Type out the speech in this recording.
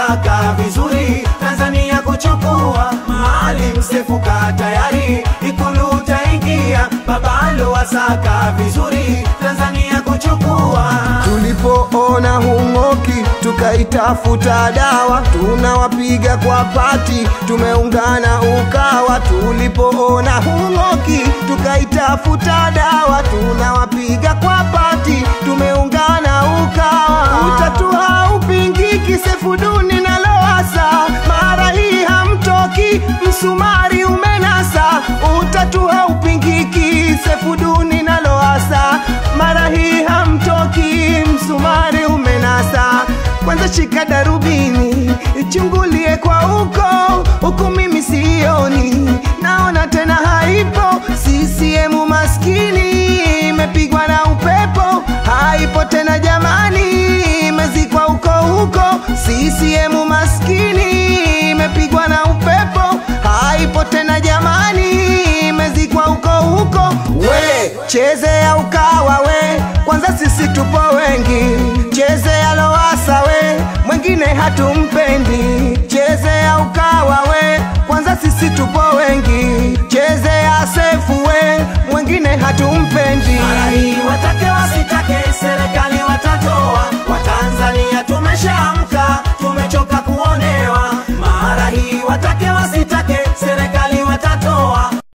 wasaka vizuri Tanzania kuchukua Maalim Seif ka tayari Ikulu utaingia babalo wasaka vizuri Tanzania kuchukua Tulipoona hung'oki tukaitafuta dawa, tunawapiga kwa pati, tumeungana Ukawa. Tulipoona hung'oki tukaitafuta dawa, tunawapiga kwa pati, tumeungana Ukawa. Utatu haupingiki, Sefuduni na Lowassa, mara hii hamtoki, msumari umenasa. Utatu haupingiki, Sefuduni na Lowassa, mara hii hamtoki, msumari umenasa. Kwanza shika darubini, ichungulie kwa huko huku, mimi sioni, naona tena haipo. CCM maskini imepigwa na upepo, haipo tena jamani, imezikwa huko huko. CCM maskini imepigwa na upepo, haipo tena jamani, imezikwa huko huko. We chezea Ukawa we, kwanza sisi tupo wengi. Chezea Lowassa we, mwingine hatumpendi. Chezea Ukawa we, kwanza sisi tupo wengi. Chezea Seif we, mwingine hatumpendi. Mara hii watake wasitake serikali watatoa